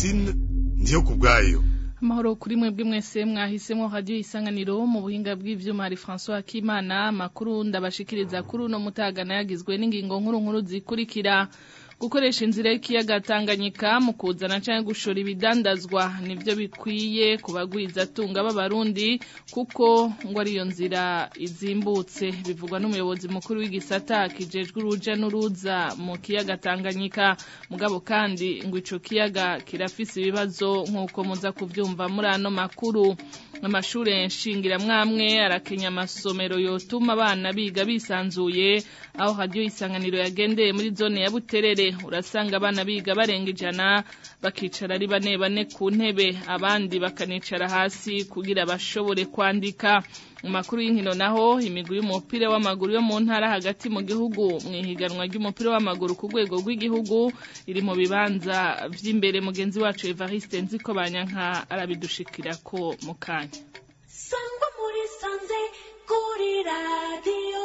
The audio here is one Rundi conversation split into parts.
Francine ndiyo kubwayo amahoro kuri mwebwe mwese mwahisemo radio isanganiro mu buhinga bw'ivyuma hari François Akimana makuru ndabashikiriza kuri uno mutagana yagizwe n'ingingo nkuru nkuru zikurikira gukoresha inzira y'ikiyaga Tanganyika mu kuzana canke gushora ibidandazwa nivyo bikwiye kubagwiza tunga b'abarundi kuko ngo ariyo nzira izimbutse bivugwa n'umuyobozi mukuru w'igisata kijejwe uruja n'uruza mu kiyaga Tanganyika mugabo kandi ngo ico kiyaga kirafise ibibazo nk'uko muza kuvyumva muri ano makuru amashure nshingiramwamwe arakenya amasomero yotuma abana biga bisanzuye aho radio isanganiro yagendeye muri zone ya Buterere urasanga abana biga barenga ijana bakicara ari bane bane ku ntebe abandi bakanicara hasi kugira bashobore kwandika mu makuru y'inkino naho imigwi y'umupira w'amaguru yo mu ntara hagati mu gihugu mu ihiganwa ry'umupira w'amaguru ku rwego rw'igihugu iri mu bibanza vy'imbere mugenzi wacu Evariste Nziko Banyanka arabidushikirako mu kanya sangwa muri sanze kuri radiyo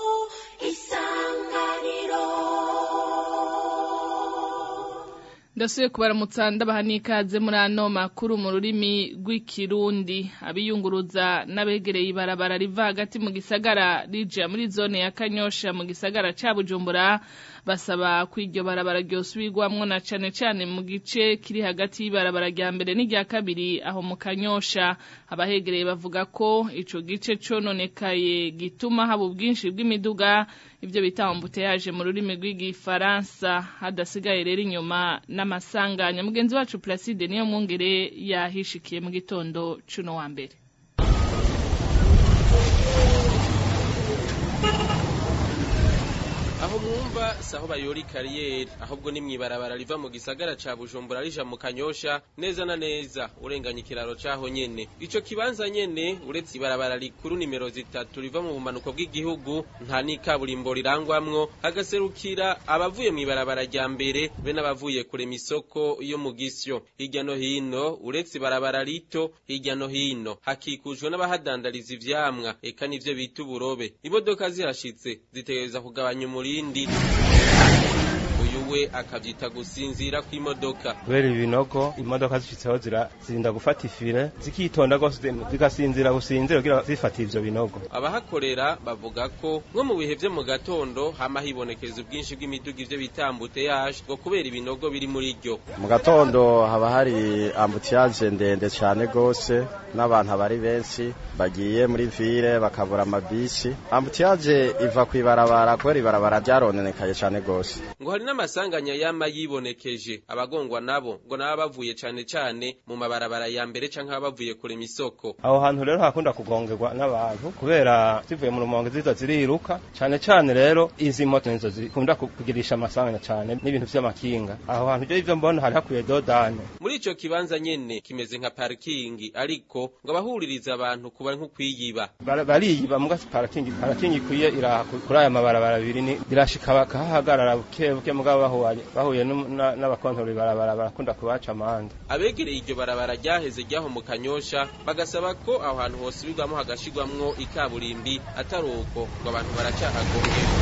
isanganiro ndasuye kubaramutsa ndabaha n'ikaze muri ano makuru mu rurimi rw'ikirundi abiyunguruza n'abegereye ibarabara riva hagati mu gisagara rija muri zone ya kanyosha mu gisagara ca bujumbura basaba ko iryo barabara ryosubirwamwo na cane cane mu gice kiri hagati y'ibarabara rya mbere n'irya kabiri aho mu kanyosha abahegereye bavuga ko ico gice cononekaye gituma haba ubwinshi bw'imiduga ivyo bita ambuteyaje mu rurimi rw'igifaransa hadasigaye rero inyuma n'amasanganya mugenzi wacu Placide niyo mwungere yahishikiye mu gitondo cuno wa mbere aho mwumva saho bayora kariyeri ahubwo ni mwibarabara riva mu gisagara ca Bujumbura rija mu Kanyosha neza na neza urenganya ikiraro caho nyene ico kibanza nyene uretse ibarabara rikuru nimero zitatu riva mu bumanuko bw'igihugu nta n'ikaburimbo rirangwamwo hagaserukira abavuye mwibarabara rya mbere be n'abavuye kure misoko yo mu gisyo hirya no hino uretse ibarabara rito hirya no hino hakikujwe n'abahadandariza ivyamwa eka nivyo bita uburobe imodoka zihashitse zitegereza kugabanya umuri ibindi uyu we akavyita gusinzira kw'imodoka kubera ibinogo imodoka zishitseho zirinda gufata ifire zikitonda gose zigasinzira gusinzira kugira zifata ivyo binogo abahakorera bavuga ko nko mu bihe vyo mu gatondo hama hibonekeza ubwinshi bw'imiduga ivyo bita ambuteyage ngo kubera ibinogo biri muri ryo mu gatondo haba hari ambutiyage ndende cane gose n'abantu abari benshi bagiye muri vire bakabura amabisi ambutiyage iva kw'ibarabara kubera ibarabara ryarononekaye cane gose ngo hari n'amasanganya yama yibonekeje abagongwa nabo ngo naba bavuye cane cane mu mabarabara ya mbere canke baba bavuye kure misoko aho hantu rero hakunda kugongerwa n'abantu kubera zivuye mu rumonge ziza ziriruka cane cane rero izi moto nizo zikunda kugirisha amasanganya cane n'ibintu vy'amakinga aho hantu ryo ivyo mbona hari hakwiye dodane muri ico kibanza nyene kimeze nka parking ariko ngo abahuririza abantu kuba nko kwiyiba bariyiba muga parking parking ikwiye iraha kuri aya mabarabara abiri birashika bakahahagarara buke buke mugabo bahuye bahuye n'abakontorori barabara barakunda kubaca amande abegereye iryo barabara ryaheze ryaho mu kanyosha bagasaba ko aho hantu hosubirwamo hagashirwamwo ikaburimbi atari uko ngo abantu baracyahagongera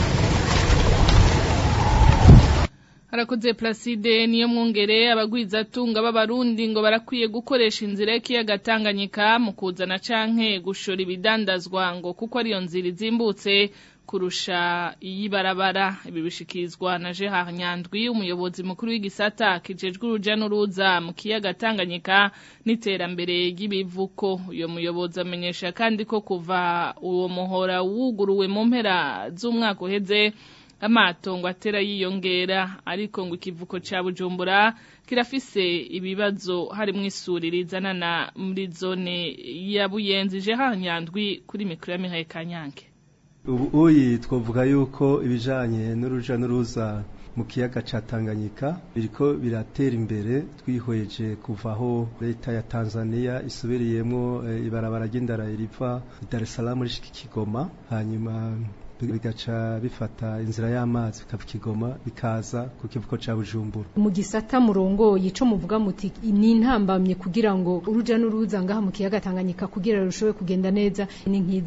harakoze Placide niyo mwungere abagwizatunga b'abarundi ngo barakwiye gukoresha inzira y'ikiyaga Tanganyika mu kuzana canke gushora ibidandazwa ngo kuko ariyo nzira izimbutse kurusha iyibarabara ibi bishikirizwa na Gerard Nyandwi umuyobozi mukuru w'igisata kijejwe uruja n'uruza mu kiyaga Tanganyika n'iterambere ry'ibivuko uyo muyobozi amenyesha kandi ko kuva uwo muhora wuguruwe mu mpera z'umwaka uheze amato ngo atera yiyongera ariko ngo ikivuko ca Bujumbura kirafise ibibazo harimwo isuri rizanana muri zone ya Buyenzi Gerard Nyandwi kuri mikro ya Mihaye Kanyange ubu uyi twavuga yuko ibijanye n'uruja n'uruza mu kiyaga ca Tanganyika biriko biratera imbere twihweje kuvaho leta ya Tanzania isubiriyemwo e, ibarabara ry'indara riva Dar es Salaam rishika Kigoma hanyuma bigaca bifata inzira y'amazi bikava Kigoma bikaza ku kivuko ca Bujumbura mu gisata murongoye ico muvuga muti ni intambamye kugira ngo uruja n'uruza ngaha mu kiyaga Tanganyika kugira rushobe kugenda neza ni nkizihe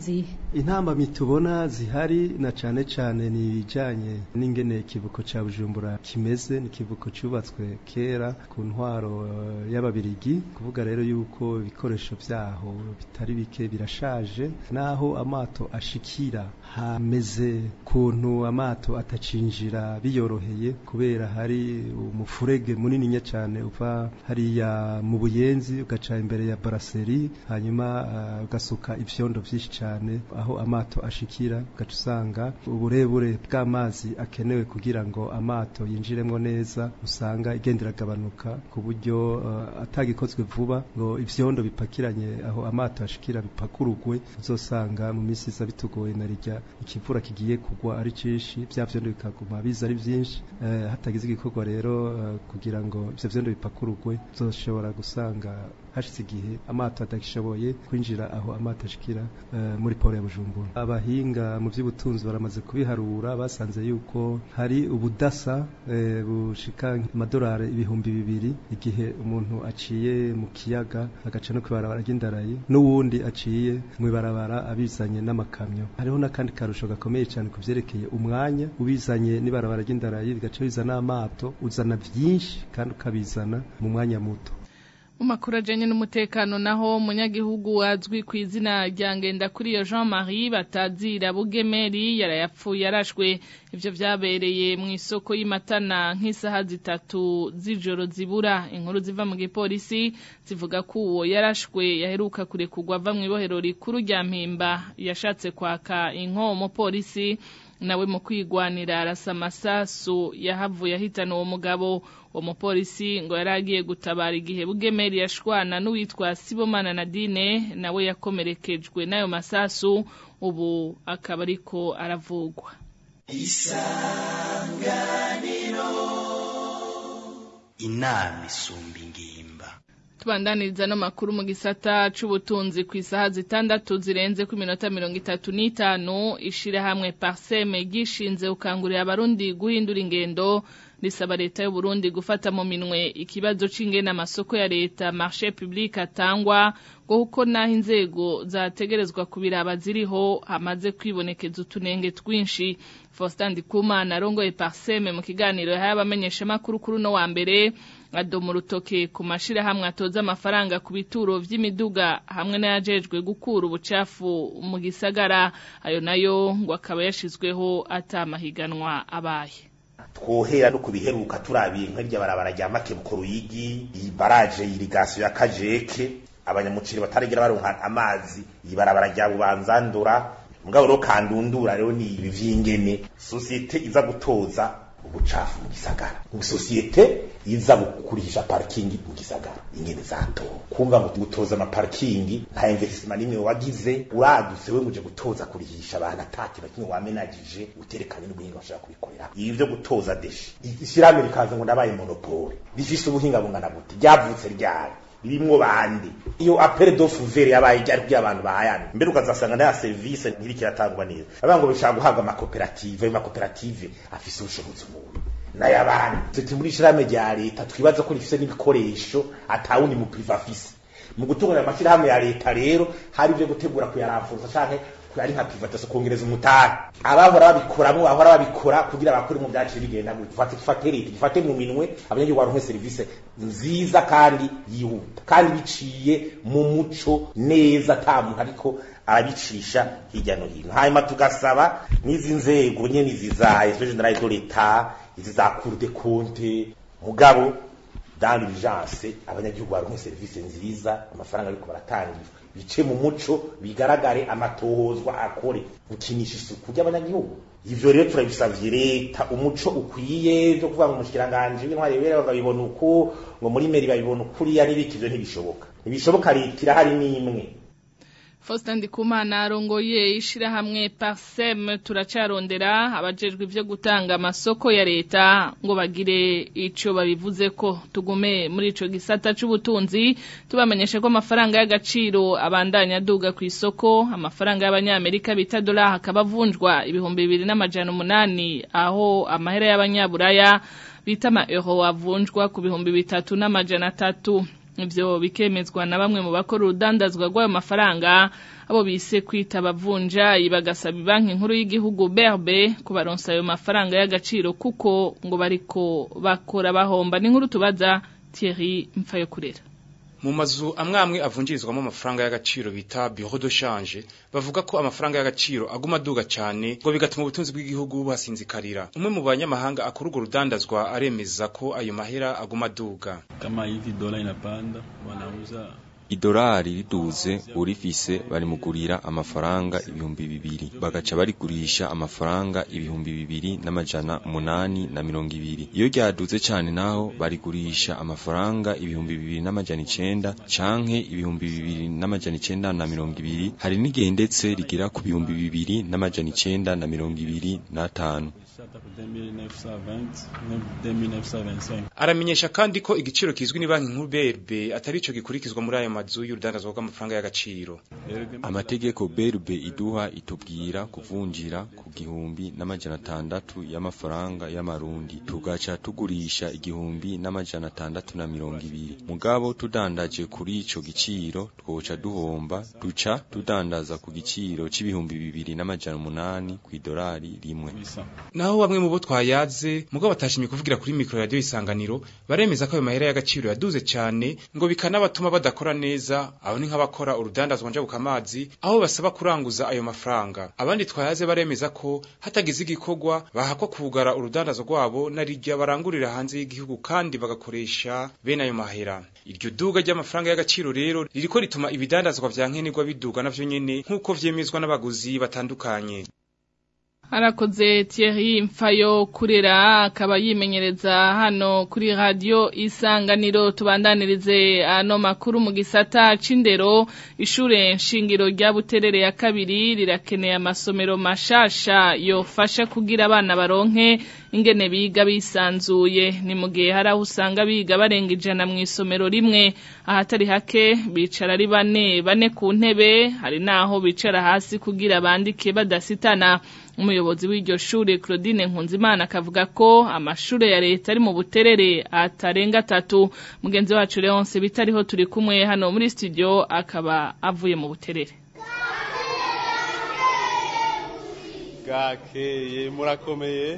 intambamyi tubona zihari na cane cane ni ibijanye n'ingene ikivuko ca bujumbura kimeze ni ikivuko cubatswe kera ku ntwaro eh, y'ababirigi kuvuga rero yuko ibikoresho vyaho bitari bike birashaje naho amato ashikira hameze kuntu amato atacinjira biyoroheye kubera hari umufurege munini cyane uva hariya mu buyenzi ugaca imbere ya baraseri hanyuma uh, ugasuka ivyondo vyinshi cyane aho amato ashikira ugaca usanga uburebure bw'amazi akenewe kugira ngo amato yinjiremwo neza usanga igenda iragabanuka ku buryo uh, atagikozwe vuba ngo ivyondo bipakiranye aho amato ashikira bipakurugwe uzosanga mu minsi iza bitugoye na rijya ikivura kigiye kugwa ari cinshi vya vyondo bikaguma biza ari vyinshi uh, hatagize igikorwa rero uh, kugira ngo ivyo vyondo bipakurugwe uzoshobora gusanga hashize igihe amato adagishoboye kwinjira aho amato ashikira uh, muri poro ya Bujumbura abahinga mu by'ubutunzi baramaze kubiharura basanze yuko hari ubudasa uh, bushika amadolari ibihumbi bibiri igihe umuntu aciye mu kiyaga agaca no kwibarabara ry'indarayi n'uwundi aciye mu ibarabara abizanye n'amakamyo hariho n'akandi karusho gakomeye cyane ku vyerekeye umwanya ubizanye n'ibarabara ry'indarayi bigaca biza n'amato uzana vyinshi kandi ukabizana mu mwanya muto mu makuru ajyanye n'umutekano naho umunyagihugu wazwi ku izina rya ngendakuriyo jean marie batazira bugemeri yarayapfuye yarashwe ibyo byabereye mu isoko y'imatana nk'isaha zitatu z'ijoro zibura inkuru ziva mu gipolisi zivuga ko uwo yarashwe yaheruka kurekurwa ava mu ibohero rikuru rya mpimba yashatse kwaka inkomo polisi nawe mu kwigwanira arasa amasasu yahavuye ahitana uwo mugabo uwo mupolisi ngo yari agiye gutabara igihe bugemeri yashwana n'uwitwa sibomana nadine nawe yakomerekejwe n'ayo masasu ubu akaba ariko aravugwa isanganiro inama isumba ingimba tubandaniriza no makuru mu gisata c'ubutunzi ku isaha zitandatu zirenze ku minota mirongo itatu n'itanu ishirahamwe parseme gishinze ukangurira abarundi guhindura ingendo risaba leta y'u Burundi gufata mu minwe ikibazo c'ingene amasoko ya leta marché public atangwa ngo kuko naho inzego zategerezwa kubiraba ziriho hamaze kwibonekeza utunenge twinshi Faustin Ndikumana arongoye parseme mu kiganiro yahaye abamenyeshamakuru kuri uno wa mbere adoma urutoke ku mashirahamwe atoza amafaranga ku bituro vy'imiduga hamwe n'ayajejwe gukura ubucafu mu gisagara ayo nayo ngo akaba yashizweho atamahiganwa abaye twohera no kubiheruka turabiye nk'irya barabara rya makebuko ruyigi iyi baraje irigasiyo ya kajeke abanyamuciri bataragira baronka amazi iyi barabara rya bubanzandura mugabo rero kandundura rero ni ibi vy'ingene sosiyete iza gutoza ubucafu mu gisagara mu sosiyete iza gukurisha parking mu gisagara ingene zato kumva ngo gutoza ama parking nta investment nimwe wagize uradutse we muje gutoza kurihisha abantu ataki bakimwe wamenagije uterekanye n'ubuhinga bashaka kubikorera ibi byo gutoza deshi ishyirahamwe rikaza ngo ndabaye monopole rifise ubuhinga bungana gute ryavutse ryari birimwo bande iyo appel d'offre vert yabaye ryari kugira abantu bahayana mbere ukazasanga na service ntirikiratangwa neza abantu ngo bishaka guhabwa amakoperative ayo makoperative afise ubushobozi umuntu n'ayabandi tuti muri shirame rya leta twibaza ko rifise n'ibikoresho atawundi mu priva afise mu gutunganya amashirahamwe ya leta rero hari ibyo gutegura kuyaramfuza canke ari nka privatisation kongereza umutari abahora babikoramwo bahora babikora kugira bakore mu byacu bigenda gutyo fate fate leta gifate mu minwe abanyagihugu baronke service nziza kandi yihuta kandi biciye mu muco neza ata muntu ariko arabicisha hirya no hino hanyuma tugasaba n'izi nzego nyene zizaye especially general de l'etat izi za cour de compte mugabo dans l'urgence abanyagihugu baronke service nziza amafaranga ariko baratangirwa bice mu muco bigaragare amatohozwa akore gukinisha isuku ry'abanyagihugu ivyo rero turabisavye leta umuco ukwiye vyo kuvuga ngo umushikiranganje w'intwari bera bakabibona uko ngo muri meri babibona ukuriya n'ibiki ivyo ntibishoboka ntibishoboka leta irahari n'imwe Faustin Ndikumana arongoye ishirahamwe Parsem turacarondera abajejwe ivyo gutanga amasoko ya leta ngo bagire ico babivuze ko tugume muri ico gisata c'ubutunzi tubamenyesha ko amafaranga y'agaciro abandanya aduga ku isoko amafaranga y'abanyamerika bita dola hakaba avunjwa ibihumbi bibiri n'amajana umunani aho amahera y'abanyaburaya bita ama euro avunjwa ku bihumbi bitatu n'amajana atatu ivyo bikemezwa na bamwe mu bakora urudandazwa rw'ayo mafaranga abo bise kwita abavunjayi bagasaba banki nkuru y'igihugu berbe kubaronsa ayo mafaranga y'agaciro kuko ngo bariko bakora bahomba ni nkuru tubaza Thierry Mfayokurera mu mazu amwamwe avunjirizwamo amafaranga y'agaciro bita bureau de change bavuga ko amafaranga y'agaciro aguma aduga cyane ngo bigatuma ubutunzi bw'igihugu buhasinzikarira umwe mu banyamahanga akora urwo rudandazwa aremeza ko ayo mahera aguma aduga kama hivi dola inapanda wanauza idolari riduze urifise barimugurira amafaranga ibihumbi bibiri bagaca barigurisha amafaranga ibihumbi bibiri n'amajana umunani na mirongo ibiri iyo ryaduze cane naho barigurisha amafaranga ibihumbi bibiri n'amajana icenda canke ibihumbi bibiri n'amajana icenda na mirongo ibiri hari n'igihe ndetse rigira ku bihumbi bibiri n'amajana icenda na mirongo ibiri n'atanu aramenyesha kandi ko igiciro kizwi ni banki nkuru BRB atari ico gikurikizwa muri ayo mazu y'urudandazwa rw'amafaranga y'agaciro amategeko BRB iduha itubwira kuvunjira ku gihumbi n'amajana atandatu y'amafaranga y'amarundi tugaca tugurisha igihumbi n'amajana atandatu na mirongo ibiri mugabo tudandaje kuri ico giciro twoca duhomba duca tudandaza ku giciro c'ibihumbi bibiri n'amajana umunani kw'idolari rimwe naho bamwe mu bo twayaze mugabo batashimye kuvugira kuri mikro radio isanganiro baremeza ko ayo mahera y'agaciro yaduze cyane ngo bikanabatuma badakora neza aho ni nk'abakora urudandazwa njabuka amazi aho basaba kuranguza ayo mafaranga abandi twayaze baremeza ko hatagize igikorwa bahakwa kugara urudandazwa rwabo narirya barangurira hanze y'igihugu kandi bagakoresha bene ayo mahera iryo duga ry'amafaranga y'agaciro rero ririko rituma ibidandazwa vya nkenerwa biduga navyo nyene nk'uko vyemezwa n'abaguzi batandukanye Arakoze Thierry Mfayo kurera akaba yimenyereza hano kuri radio isanganiro tubandanirize ano makuru mu gisata c'indero ishure nshingiro rya Buterere ya kabiri rirakeneye amasomero mashasha yofasha kugira abana baronke ingene biga bisanzuye ni mu gihe hari aho usanga biga barenga ijana mu isomero rimwe ahatari hake bicara ari bane bane ku ntebe hari naho bicara hasi kugira bandike badasitana umuyobozi w'iryo shure Claudine Nkunzimana akavuga ko amashure ya leta ari mu buterere atarenga atatu mugenzi wacu Leonce bitariho turi kumwe hano muri studio akaba avuye mu buterere gakeye murakomeye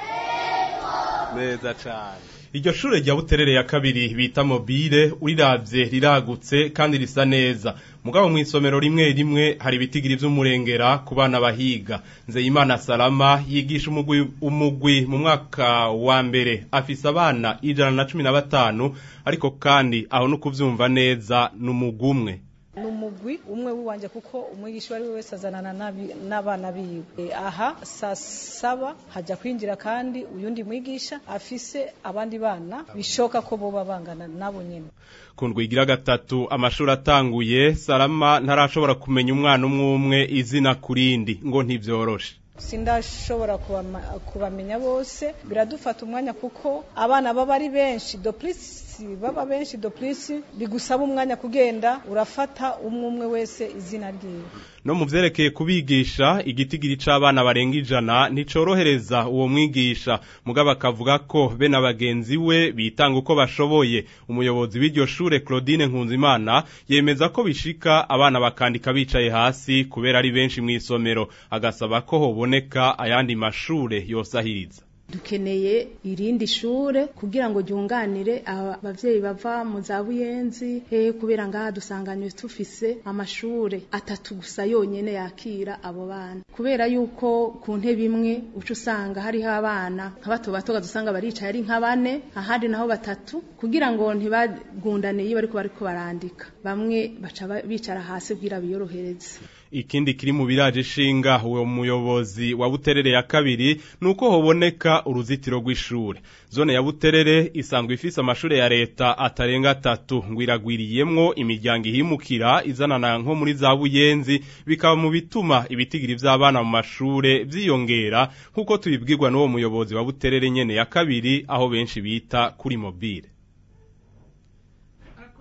neza cyane iryo shure rya buterere ya kabiri bita mobile uriravye riragutse kandi risa neza mugabo mu isomero rimwe rimwe hari ibitigiri vy'umurengera ku bana bahiga nzeyimana salama yigisha umugwi umugwi mu mwaka wa mbere afise abana ijana na cumi na batanu ariko kandi aho no kuvyumva neza n'umugwi umwe ni umugwi umwe w'iwanje kuko umwigisha uwo ari we wese azanana n'abana biwe aha saa saba hajya kwinjira kandi uyundi mwigisha afise abandi bana bishoka ko boba bangana nabo nyine ku ndwigira gatatu amashuri atanguye salama ntarashobora kumenya umwana umwe umwe izina ku rindi ngo ntibyoroshe sindashobora kubamenya bose biradufata umwanya kuko abana baba ari benshi doplisi baba benshi doplisi bigusaba umwanya kugenda urafata umwe umwe wese izina ryiwe no mu vyerekeye kubigisha igitigiri c'abana barenga ijana nticorohereza uwo mwigisha mugabo akavuga ko be na bagenzi we bitanga uko bashoboye umuyobozi w'iryo shure Claudine Nkunzimana yemeza ko bishika abana bakandika bicaye hasi kubera ari benshi mu isomero agasaba ko hoboneka ayandi mashure yosahiriza dukeneye irindi shure kugira ngo ryunganire abavyeyi bava mu za buyenzi he kubera ngaha dusanganywe tufise amashure atatu gusa yonyene yakira abo bana kubera yuko ku ntebe imwe uca usanga hariho abana nka bato bato dusanga baricaye ari nka bane ahandi naho batatu kugira ngo ntibagundane iyo bariko bariko barandika bamwe baca bicara hasi kugira biyorohereze ikindi kiri mu biraje shinga uwo muyobozi wa Buterere ya kabiri nuko hoboneka uruzitiro rw'ishure zone ya Buterere isanzwe ifise amashure ya leta atarenga atatu ngwiragwiriyemwo imiryango ihimukira izanana nko muri za buyenzi bikaba mu bituma ibitigiri vy'abana mu mashure vyiyongera nkuko tubibwirwa n'uwo muyobozi wa Buterere nyene ya kabiri aho benshi bita kuri mobile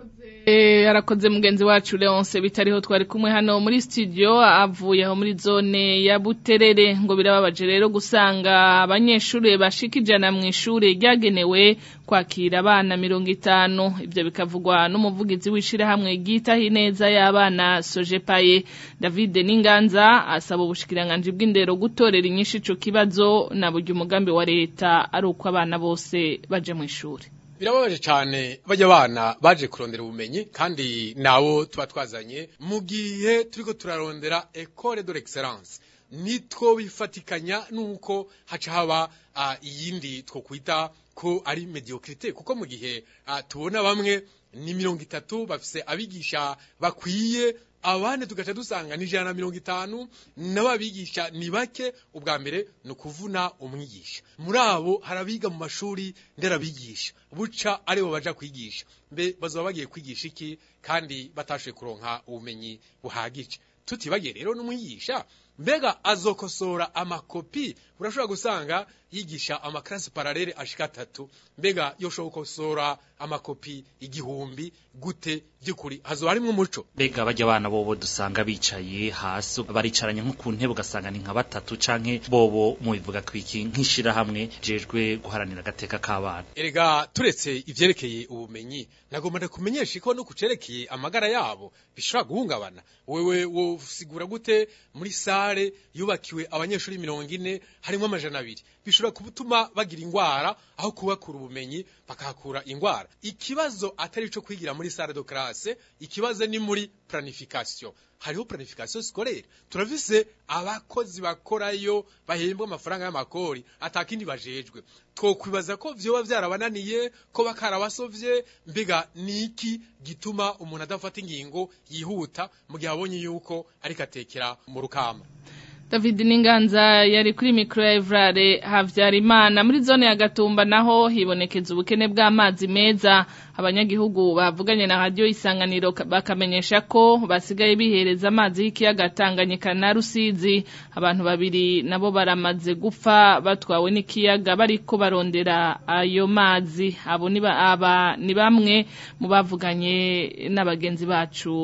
Eh, arakoze mugenzi wacu Leonce bitariho twari kumwe hano muri studio avuye aho muri zone ya Buterere ngo birababaje rero gusanga abanyeshuri bashika ijana mu ishure ryagenewe kwakira abana mirongo itanu ibyo bikavugwa n'umuvugizi w'ishirahamwe ryitaho ineza y'abana Sojepaye David Ninganza asaba ubushikiranganje bw'indero gutorera inyinshi ico kibazo na buryo umugambi wa leta ari uko abana bose baje mu ishure birababaje cyane bajya abana baje kurondera ubumenyi kandi nabo tuba twazanye mu gihe turiko turarondera ecole de l'excellence nitwo bifatikanya nuko haca haba uh, iyindi two kwita ko ari mediocrité kuko mu gihe uh, tubona bamwe ni mirongo itatu bafise abigisha bakwiye abandi tugaca dusanga ni ijana na mirongo itanu n'ababigisha ni bake ubwa mbere ni ukuvuna umwigisha muri abo hari abiga mu mashuri nderabigisha buca aribo baja kwigisha mbe bazoba bagiye kwigisha iki kandi batashoboye kuronka ubumenyi buhagije tutibagiye rero n'umwigisha mbega azokosora amakopi urashobora gusanga yigisha amakarasi paralele ashika atatu mbega yoshobora gukosora amakopi igihumbi gute by'ukuri hazoba harimwo umuco mbega bajya abana bobo dusanga bicaye hasi baricaranye nko ku ntebe ugasanga ni nka batatu canke bobo mubivuga kwiki nk'ishirahamwe jejwe guharanira agateka k'abana erega turetse ivyerekeye ubumenyi nagomba ndakumenyesha ko no kucerekeye amagara yabo bishobora guhungabana wewe wosigura gute muri sare yubakiwe abanyeshuri mirongo ine harimo amajana abiri bishobora gutuma bagira ingwara aho kubakura ubumenyi bakahakura ingwara ikibazo atari ico kwigira muri sare de classe ikibazo ni muri planification hariho planification scolaire turavise abakozi bakorayo bahembwa amafaranga y'amakori atakindi bajejwe twokwibaza ko vyoba vyarabananiye ko bakarabasovye mbega niki gituma umuntu adafata ingingo yihuta mu gihe abonye yuko ariko atekera mu rukamba David Ninganza yari kuri mikro ya Evrare Havyarimana muri zone ya Gatumba naho hibonekeza ubukene bw'amazi meza abanyagihugu bavuganye na radio isanganiro bakamenyesha ko basigaye bihereza amazi y'ikiyaga Tanganyika na Rusizi abantu babiri nabo baramaze gupfa batwawe n'ikiyaga bariko barondera ayo mazi abo ni aba ni bamwe mu bavuganye n'abagenzi bacu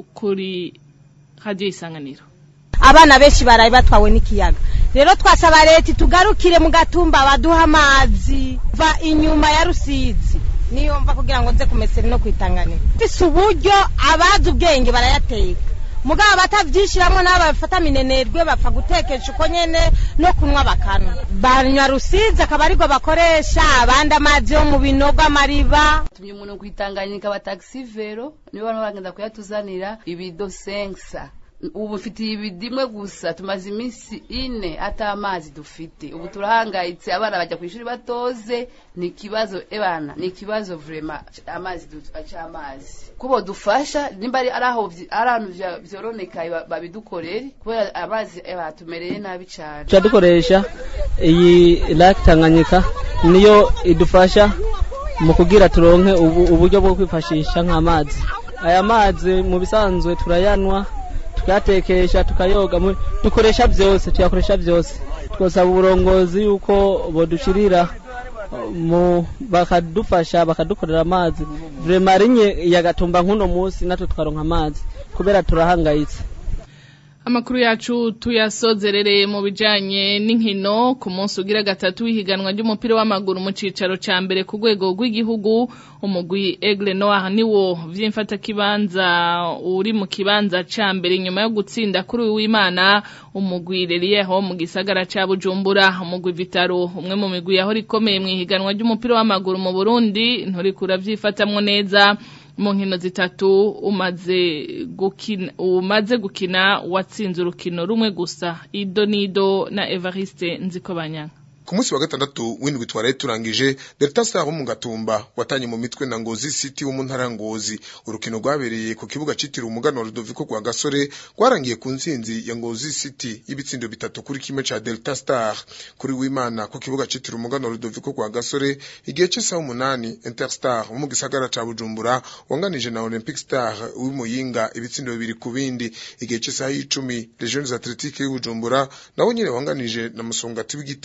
kuri radio isanganiro abana benshi baraye batwawe n'ikiyaga rero twasaba leta tugarukire mu gatumba baduha amazi va inyuma ya rusizi niyo mva kugira ngo nze kumesera no kwitanganira fise uburyo abazi ubwenge barayateka mugabo batavyishiramwo n'abo bafata minenerwe bapfa gutekesha uko nyene no kunywa bakanywa banywa rusizi akaba ariko bakoresha abandi amazi yo mu binogo amariba tumye umuntu kwitanganyika ba taxi vero nibo barimo bagenda kuyatuzanira ibido sensa ubu mfitiye ibidimwe gusa tumaze iminsi ine ata amazi dufite ubu turahangayitse abana bajya ku ishuri batoze ni ikibazo ebana ni ikibazo vrema amazi cy'amazi kubo dufasha nimba ari aho ari ahantu vyoronekaye babidukorere kubera amazi batumereye nabi cyane dukoresha iyi lake tanganyika niyo idufasha mu kugira turonke uburyo bwo kwifashisha nk'amazi aya mazi mu bisanzwe turayanwa tukayatekesha tukayoga dukoresha byose tuyakoresha byose twasaba uburongozi yuko bodushirira mu bakadufasha bakadukorera amazi vrema rinye yagatumba nk'uno munsi natwe tukaronka amazi kubera turahangayitse Amakuru yacu tuyasozerereye mu bijanye n'inkino ku munsi ugira gatatu w'ihiganwa ry'umupira w'amaguru mu cicaro ca mbere ku rwego rw'igihugu umugwi Aigle Noir niwo vyimfata kibanza uri mu kibanza ca mbere nyuma yo gutsinda kuri uyu w'Imana umugwi Lelieho mu gisagara ca Bujumbura umugwi Vitaro umwe mu migwi yaho rikomeye mu ihiganwa ry'umupira w'amaguru mu Burundi nturikura vyifatamwo neza mu nkino zitatu umaze gukina umaze gukina watsinze urukino rumwe gusa ido nido na Evariste Nzikobanyanga ku munsi wa gatandatu w'indwi twaraye turangije Delta Star wo mu Gatumba watanye mu mitwe na Ngozi City wo mu ntara Ngozi urukino rwabereye ku kibuga citiriwe umugano Rudoviko kwa Gasore rwarangiye ku nsinzi ya Ngozi City ibitsindo bitatu kuri kimwe ca Delta Star kuri w'Imana ku kibuga citiriwe umugano Rudoviko kwa Gasore igihe cy'isaha umunani Interstar wo mu gisagara ca Bujumbura wanganije na Olympic Star w'Imuyinga ibitsindo bibiri ku bindi igihe cy'isaha y'icumi Les Jeunes Athletiques y'Ubujumbura nabo nyene wanganije na Musongati w'Igitega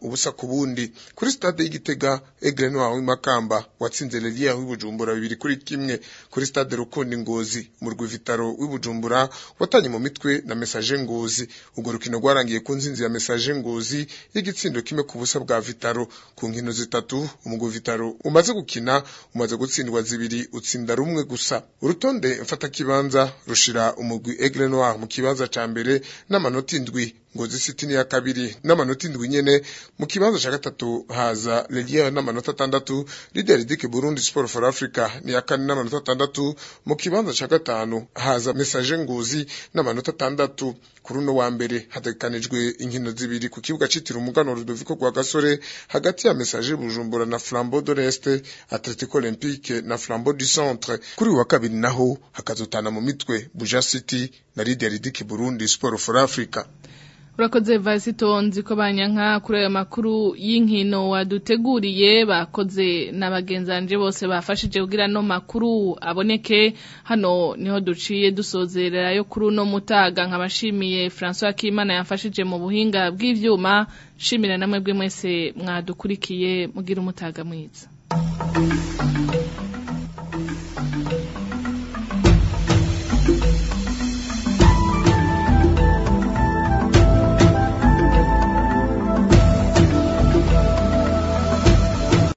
ubusa ku bundi kuri stade y'igitega Aigle Noir w'imakamba watsinze Lelia w'ibujumbura bibiri kuri kimwe kuri stade Rukundi Ngozi umurwi Vitaro w'ibujumbura watanye mu mitwe na Message Ngozi ubwo rukino rwarangiye ku nzinzi ya Message Ngozi y'igitsindo kimwe ku busa bwa Vitaro ku nkino zitatu umugwi Vitaro umaze gukina umaze gutsindwa zibiri utsinda rumwe gusa urutonde mfata kibanza rushira umugwi Aigle Noir mu kibanza ca mbere n'amanota indwi Ngozi City ni ya kabiri n'amanota indwi nyene mu kibanza ca gatatu haza Legia n'amanota atandatu Leader Dick Burundi Sport for Africa ni ya kane n'amanota atandatu mu kibanza ca gatanu haza Message Ngozi n'amanota atandatu kuri uno wa mbere hategekanijwe inkino zibiri ku kibuga citiriwe umugano Rudoviko rwa Gasore hagati ya Message Bujumbura na Flambeau de l'Est Atletico Olympique na Flambeau du Centre kuri uyu wa kabiri naho hakazotana mu mitwe Buja City na Leader Dick Burundi Sport for Africa urakoze vasitonzi ko banyanka kuri ayo makuru y'inkino waduteguriye bakoze na bagenzanje bose bafashije kugira no makuru aboneke hano niho duciye dusozerera yo kuri uno mutaga nkabashimiye François Kimana yafashije mu buhinga bw'ivyuma shimira namwe bwe mwese mwadukurikiye mugira umutaga mwiza